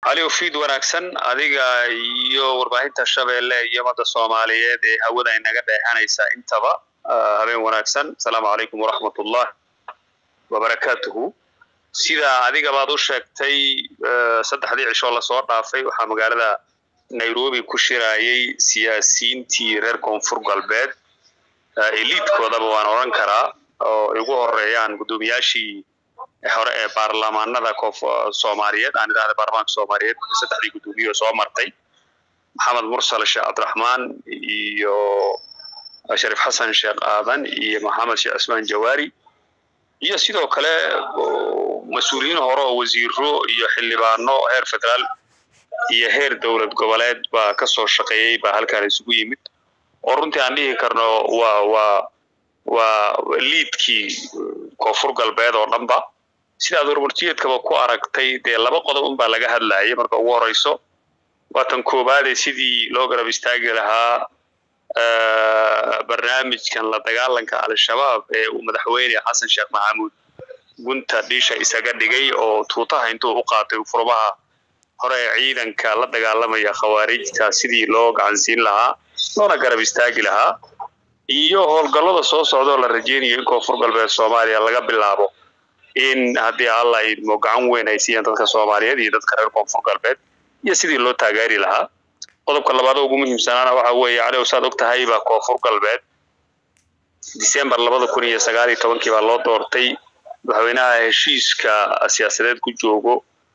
caliw fiid wanaagsan adiga iyo warbaahinta shabeelle iyo ummadda soomaaliyeed ee hawada inaga dheehanaysa intaba habeen wanaagsan asalaamu calaykum waraxmatullah wabarakaatuhu sida adiga baad u sheegtay saddexdii cishoo lasoo dhaafay waxaa magaalada nairobi ku shirayay siyaasiyiintii reer koonfur galbeed eliidkoodaba waan odhan karaa oo ay ugu horeeyaan guddoomiyaashii hore ee baarlamaanada soomaaliyeed aan idhahda baarlamaanka soomaaliyeed saddexdii guddoomiye oo soo martay maxamed mursal sheekh cabdiraxmaan iyo shariif xasan sheekh aadan iyo maxamed sheekh cismaan jawaari iyo sidoo kale mas-uuliyiin hore oo wasiiro iyo xildhibaano heer federaal iyo heer dowlad goboleed baa ka soo shaqeeyey baa halkaan isugu yimid oo runtii aan dhihi karno waa waa waa liidkii koonfur galbeed oo dhanba sidaad warmartiyeedkaba ku aragtay dee laba qodob unbaa laga hadlayay marka ugu horeyso waa tan koowaade sidii loo garab istaagi lahaa barnaamijkan la dagaalanka al-shabaab ee uu madaxweyne xasan sheekh maxamuud gunta dhiisha isaga dhigay oo tuutaha intuu u qaatay furmaha hore ee ciidanka la dagaalamaya khawaarijta sidii loo gacansiin lahaa loona garab istaagi lahaa iyo howlgallada soo socdaoo la rajeynayo in koonfur galbeed soomaaliya laga bilaabo in haddii alla idmo gacan weyn ay siiyaan dadka soomaaliyeed iyo dadka reer koonfur galbeed iyo sidii loo taageeri lahaa qodobka labaad ugu muhiimsanaana waxa weeye cali saad og tahay baa koonfur galbeed december labada kun iyo sagaal iyo tobankii baa loo doortay madaxweynaha heshiiska siyaasadeed ku joogo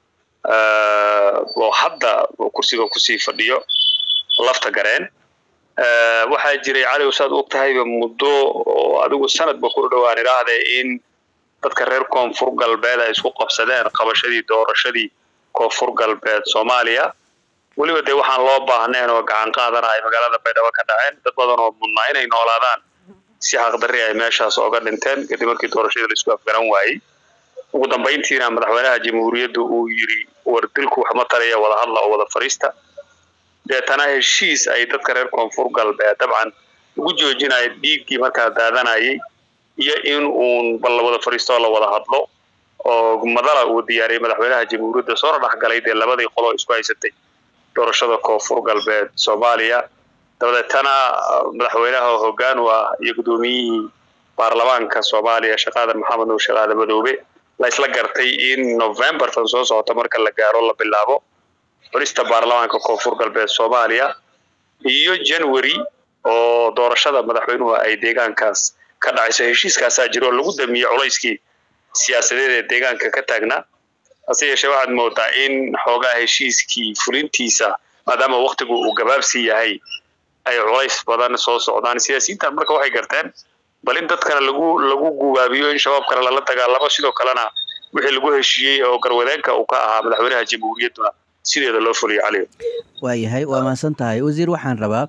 oo hadda kursiga kusii fadhiyo lafta gareen waxaa jiray cali saad og tahayba muddo oo adigu sanadba ku dhowaan idhaahde in dadka reer koonfur galbeed ay isku qabsadeen qabashadii doorashadii koonfur galbeed soomaaliya weliba dee waxaan loo baahneen oo gacan qaadana ay magaalada baydhabo ka dhaceen dad badan oo mudnaa inay noolaadaan si xaqdarri ay meeshaas ooga dhinteen kadib markii doorashadii laisku afgaran waayey ugu dambayntiina madaxweynaha jamhuuriyadda uu yidhi war dilku waxma talaya wada hadla oo wada fariista deetana heshiis ay dadka reer koonfur galbeed dabcan ugu joojinaya dhiiggii markaa daadanayay iyo in uun bal la wada fariisto oo la wada hadlo oo madala uu diyaariyay madaxweynaha jamhuuriyadda soona dhexgalay dee labadii qoloo isku haysatay doorashada koonfur galbeed soomaaliya dabadeetana madaxweynaha hoggaan u ah iyo guddoomiyihii baarlamaanka soomaaliya sheekh aadan maxamed nuur sheekh aadan madoobe la isla gartay in november tan soo socota marka la gaaro la bilaabo xulista baarlamaanka koonfur galbeed soomaaliya iyo january oo doorashada madaxweynuhu ay deegaankaas ka dhacayso heshiiskaasaa jira oo lagu damiyey culayskii siyaasadeed ee deegaanka ka taagnaa hase yeeshee waxaad moodaa in xoogaa heshiiskii fulintiisa maadaama waktigu uu gabaabsii yahay ay culays badan soo socdaan siyaasiyiintan marka waxay garteen bal in dadkana lagu lagu gubaabiyo in shabaabkana lala dagaalamo sidoo kalena wixii lagu heshiiyey oo garwadeenka uu ka ahaa madaxweynaha jamhuuriyadduna sideeda loo fuliyo caliyo waayahay waa mahadsan tahay wasiir waxaan rabaa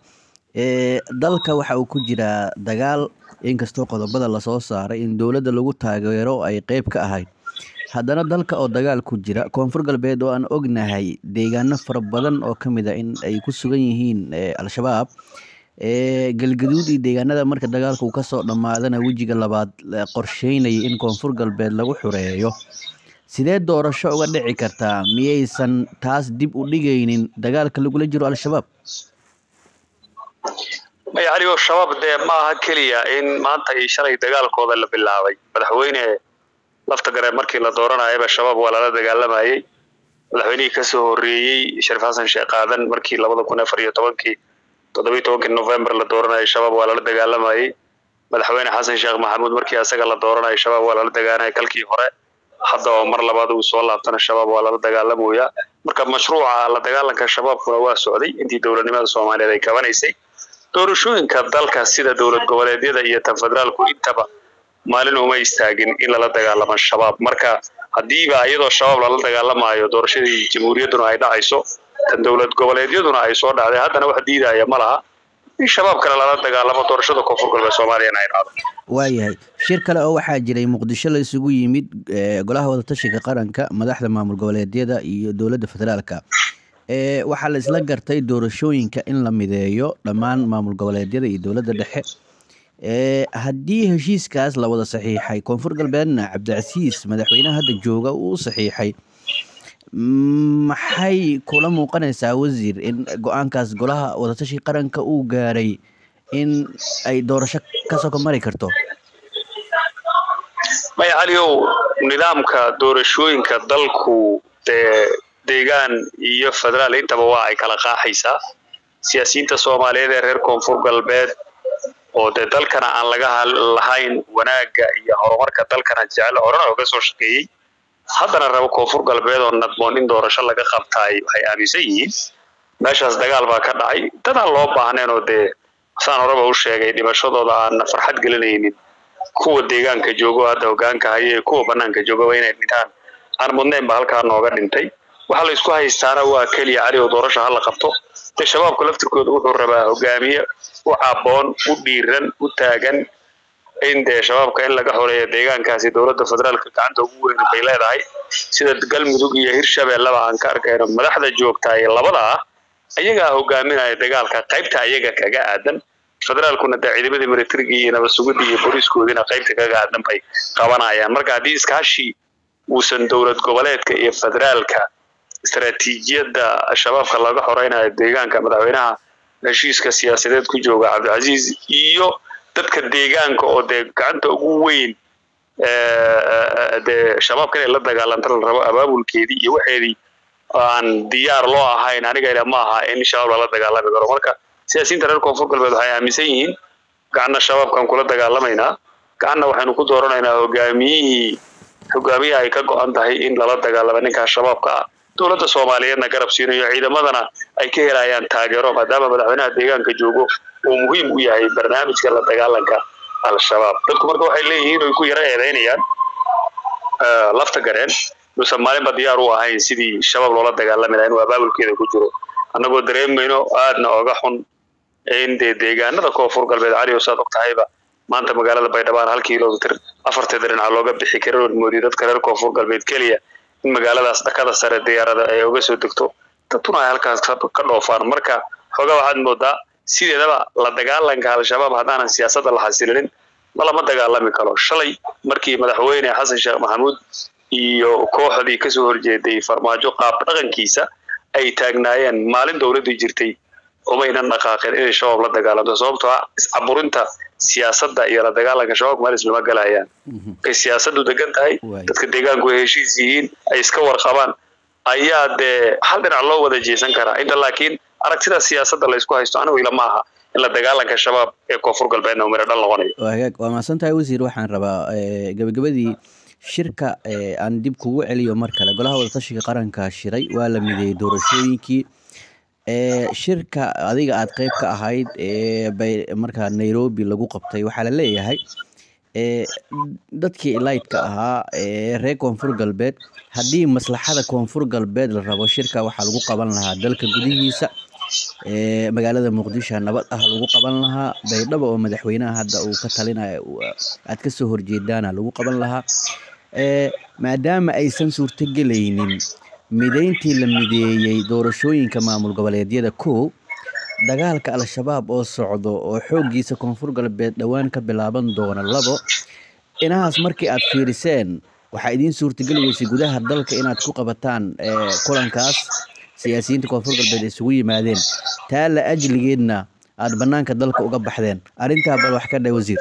dalka waxa uu ku jiraa dagaal inkastoo qodobada lasoo saaray in dowladda lagu taageero ay qeyb ka ahayd haddana dalka oo dagaal ku jira koonfur galbeed oo aan ognahay deegaano fara badan oo ka mid a in ay ku sugan yihiin al-shabaab galgaduud iyo deegaanada marka dagaalka uu kasoo dhammaadana wejiga labaad qorsheynaya in koonfur galbeed lagu xureeyo sidee doorasho uga dhici kartaa miyaysan taas dib u dhigaynin dagaalka lagula jiro al-shabaab maya caligo shabaab dee ma aha keliya in maanta iyo shalay dagaalkooda la bilaabay madaxweyne lafta gareen markii la dooranayaba shabaab waa lala dagaalamayey madaxweynihii kasoo horeeyey shariif xasan sheekh aadan markii labada kun afar iyo tobankii toddobiyi tobankii november la dooranayay shabaab waa lala dagaalamayey madaxweyne xasan sheekh maxamuud markii asaga la dooranayay shabaab waa lala dagaalamaya kalkii hore hadda oo mar labaad uu soo laabtana shabaab waa lala dagaalamoyaa marka mashruuca la dagaalanka shabaabkuna waa socday intii dowladnimada soomaaliyeed ay kabanaysay doorashooyinka dalka sida dowlad goboleedyada iyo tan federaalku intaba maalin uma istaagin in lala dagaalamo shabaab marka haddiiba iyadoo shabaab lala dagaalamaayo doorashadii jamhuuriyadduna ay dhacayso tan dowlad goboleedyaduna ay soo dhacday haddana wax diidaya ma laha in shabaab kale lala dagaalamo doorashada koonfur galbeed soomaaliyana ay dhacdo waayahay shir kale oo waxaa jiray muqdisho la isugu yimid golaha wadatashiga qaranka madaxda maamul goboleedyada iyo dowladda federaalka waxaa la isla gartay doorashooyinka in la mideeyo dhammaan maamul goboleedyada iyo dowladda dhexe haddii heshiiskaas la wada saxiixay koonfur galbeedna cabdicasiis madaxweynaha hadda jooga uu saxiixay maxay kula muuqanaysaa wasiir in go-aankaas golaha wadatashi qaranka uu gaaray in ay doorasho ka soko mari karto maya caliow nidaamka doorashooyinka dalku dee deegaan iyo federaal intaba waa ay kala qaaxaysaa siyaasiyiinta soomaaliyeed ee reer koonfur galbeed oo dee dalkana aan laga lahayn wanaagga iyo horumarka dalkana jecel horena oga soo shaqeeyey haddana rabo koonfur galbeed oo nadmoon in doorasho laga qabtaay waxay aaminsan yihiin meeshaas dagaal baa ka dhacay dadaan loo baahnayn oo dee saan horeba u sheegay dhimashadooda aan farxad gelinaynin kuwa deegaanka joogo hadda hogaanka haye kuwa banaanka joogaba inay dhintaan aan mudnayn ba halkaa nooga dhintay waxa la isku haystaana waa keliya cali oo doorasho hala qabto dee shabaabka laftirkooda wuxuu rabaa hogaamiye u caboon u dhiiran u taagan in dee shabaabka in laga xoreeyo deegaankaasi dowladda federaalka gacanta ugu weyn bay leedahay sida galmudug iyo hirshabelleba aan ka arkayno madaxda joogtaa ee labada ah ayagaa hogaaminaya dagaalka qaybta ayaga kaga aadan federaalkuna dee ciidamadii militariga iyo nabad sugidda iyo booliiskoodina qaybta kaga aadan bay qabanayaan marka haddii iskaashi uusan dowlad goboleedka iyo federaalka istaraatiijiyadda shabaabka laga xoreynayo deegaanka madaxweynaha heshiiska siyaasadeed ku jooga cabdilcasiis iyo dadka deegaanka oo dee gacanta ugu weyn dee shabaabka inay la dagaalanta la rabo abaabulkeedii iyo waxeedii aan diyaar loo ahayn aniga ila ma aha in shabaab lala dagaalami karo marka siyaasiyiinta reer koonfur galbeed waxay aaminsan yihiin gacanna shabaabkan kula dagaalamaynaa gacanna waxaynu ku dooranaynaa hogaamiyihii hogaamiyaha ay ka go-an tahay in lala dagaalamo ninkaa shabaabka ah dowladda soomaaliyeedna garab siinayo ciidamadana ay ka helayaan taageero maadaama madaxweynaha deegaanka joogo uu muhiim u yahay barnaamijka la dagaalanka al-shabaab dadku marka waxay leeyihiin oy ku yaro eedeynayaan lafta gareen uusan maalinba diyaar u ahayn sidii shabaab loola dagaalami laha inuu abaabulkeeda ku jiro annagoo dareemayno aadna oga xun in dee deegaanada koonfur galbeed cali oo saad og tahayba maanta magaalada baydhabaan hal kilomitr afarteeda dhinaca looga bixi karin ood moodiyo dadka reer koonfur galbeed keliya in magaaladaas dhakada sare diyaarada ay uga soo degto dadtuna ay halkaas ka dhoofaan marka xoogaa waxaad moodaa sideedaba la dagaalanka al-shabaab haddaanan siyaasadda la xasilinin ma lama dagaalami karo shalay markii madaxweyne xasan sheekh maxamuud iyo kooxdii kasoo horjeeday farmaajo qaab dhaqankiisa ay taagnaayeen maalin dowladdii jirtay umaynan dhaqaaqeen inay shabaab la dagaalamto sababtoo ah iscaburinta siyaasadda iyo la dagaalanka shabaabka meel islama galayaan markay siyaasaddu degan tahay dadka deegaanku ay heshiis yihiin ay iska warqabaan ayaa dee hal dhinac loo wada jeesan karaa inta laakiin aragtida siyaasadda la isku haysto anigu ila ma aha in la dagaalanka shabaab ee koonfur galbeedna umira dhal noqonayo hagaag waa mahadsan tahay wasiir waxaan rabaa gabagabadii shirka aan dib kugu celiyo mar kale golaha wadatashiga qaranka shiray waa la mideeyey doorashooyinkii shirka adiga aad qeyb ka ahayd bay markaa nairobi lagu qabtay waxaa la leeyahay dadkii ilaydka ahaa reer koonfur galbeed haddii maslaxada koonfur galbeed la rabo shirka waxaa lagu qaban lahaa dalka gudihiisa magaalada muqdisho nabad ah lagu qaban lahaa baydhabo oo madaxweynaha hadda uu ka talinayo aad kasoo horjeedaana lagu qaban lahaa maadaama aysan suurtogelaynin mideyntii la mideeyey doorashooyinka maamul goboleedyada kow dagaalka al-shabaab oo socdo oo xooggiisa koonfur galbeed dhowaan ka bilaaban doona labo inahaas markii aad fiiriseen waxaa idiin suurtageli weysay gudaha dalka inaad ku qabataan kulankaas siyaasiyiinta koonfur galbeed isugu yimaadeen taa la ajligeedna aada banaanka dalka uga baxdeen arrintaa bal wax ka dha wasiir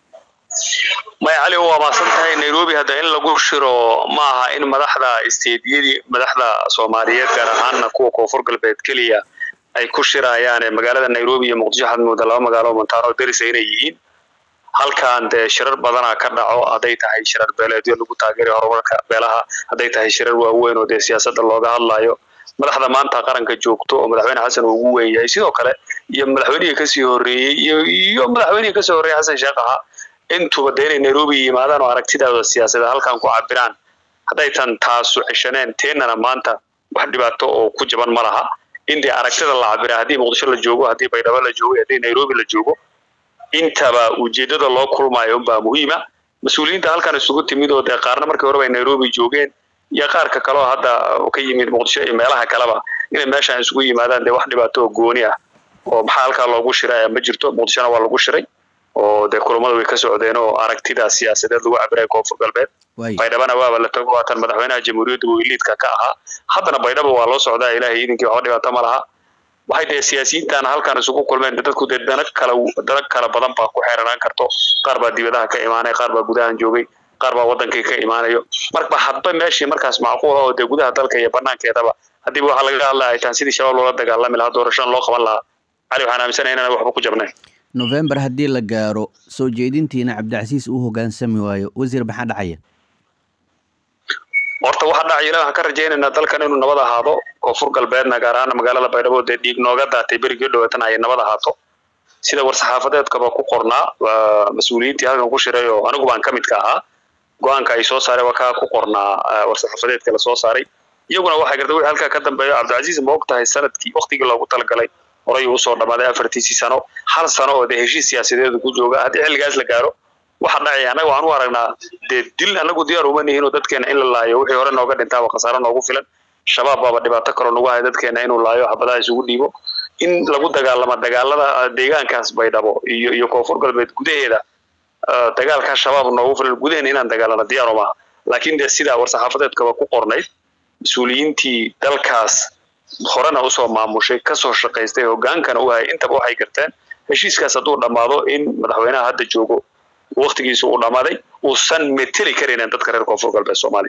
maya cali waa maasan tahay nairobi hadda in lagu shiro ma aha in madaxda isteediyadii madaxda soomaaliyeed gaar ahaanna kuwa koonfur galbeed keliya ay ku shirayaan magaalada nairobi iyo muqdisho waxaad moodaa laba magaalo montaano derisa inay yihiin halkan dee shirar badanaa ka dhaco hadday tahay shirar beeleedyo lagu taageerayo horumarka beelaha hadday tahay shirar waaweyn oo dee siyaasadda looga hadlayo madaxda maanta qaranka joogto oo madaxweyne xasan uu ugu weyn yahay sidoo kale iyo madaxweynihii kasii horreeyey iyo iyo madaxweynihii kasii horreeyey xasan sheekh ahaa intuba dee inay nairobi yimaadaan oo aragtidaada siyaasadeed halkan ku cabiraan hadday tan taasu ceshaneen teennana maanta wax dhibaato oo ku jaban ma laha in dee aragtida la cabira haddii muqdisho la joogo haddii baydhabo la joogo haddii nairobi la joogo intaba ujeedada loo kulmayo unbaa muhiima mas-uuliyiinta halkan isugu timid oo dee qaarna markii horeba ay nairobi joogeen iyo qaarka kaleoo hadda ka yimid muqdisho iyo meelaha kaleba inay meeshaan isugu yimaadaan dee wax dhibaato oo gooni ah oo maxaa halkaa loogu shiray ma jirto muqdishona waa lagu shiray oo dee kulamada way ka socdeen oo aragtida siyaasadeed lagu cabiraya koonfur galbeed baydhabana waaba la tago waatan madaxweynaha jamhuuriyadda weyliidka ka ahaa haddana baydhaba waa loo socdaa ilaahay idinkii waxba dhibaato ma laha waxay dee siyaasiyiintaana halkaan isugu kulmeen dadku dee dana kala dana kala badan baa ku xeeranaan karto qaar baa dibadaha ka imaanaya qaar baa gudahan joogay qaar baa wadankii ka imaanayo marba hadba meeshii markaas macquul oo dee gudaha dalka iyo banaankeedaba haddiiba waxaa lagaga hadlaya ay tahan sidii shabaab loola dagaalami lahaa doorashada loo qaban lahaa cali waxaan aaminsanahay inaan waxba ku jabnayn november haddii la gaaro soo jeedintiina cabdicasiis uu hoggaansami waayo wasiir maxaa dhacaya horta waxa dhacaya ilahi waxaan ka rajaynaynaa dalkan inuu nabad ahaado koonfur galbeedna gaar ahaan magaalada baydhabo dee dhiig nooga daatay berigii dhaweetana ay nabad ahaato sida war-saxaafadeedkaba ku qornaa mas-uuliyiintii halkan ku shiray oo anigu baan ka midka ahaa go-aanka ay soo saareen waa kaa ku qornaa war-saxaafadeedka la soo saaray iyaguna waxay garta wixii halkaa ka dambeeyo cabdilcasiis ma og tahay sanadkii waktigii loogu talagalay horay uu usoo dhammaaday afartiisii sano hal sano oo dee heshiis siyaasadeedu ku jooga haddii xilligaas la gaaro waxa dhacaya annaga waan u aragnaa dee dil annagu diyaar uma nihin oo dadkeena in la laayo wixii hore nooga dhintaaba khasaaro noogu filan shabaab baaba dhibaato kaloo nagu haya dadkeena inuu laayo xabadaha isugu dhiibo in lagu dagaalamo dagaalada deegaankaas baydhabo iyo iyo koonfur galbeed gudaheeda dagaalkaa shabaab noogu filan gudaheena inaan dagaalano diyaar umaha laakiin dee sidaa war-saxaafadeedkaba ku qornayd mas-uuliyiintii dalkaas horena usoo maamushay kasoo shaqaystay hogaankana u hayay intaba waxay garteen heshiiskaas hadduu dhammaado in madaxweynaha hadda joogo waktigiisa uu dhammaaday uusan meteli karaynin dadka reer koonfur galbeed soomaaliya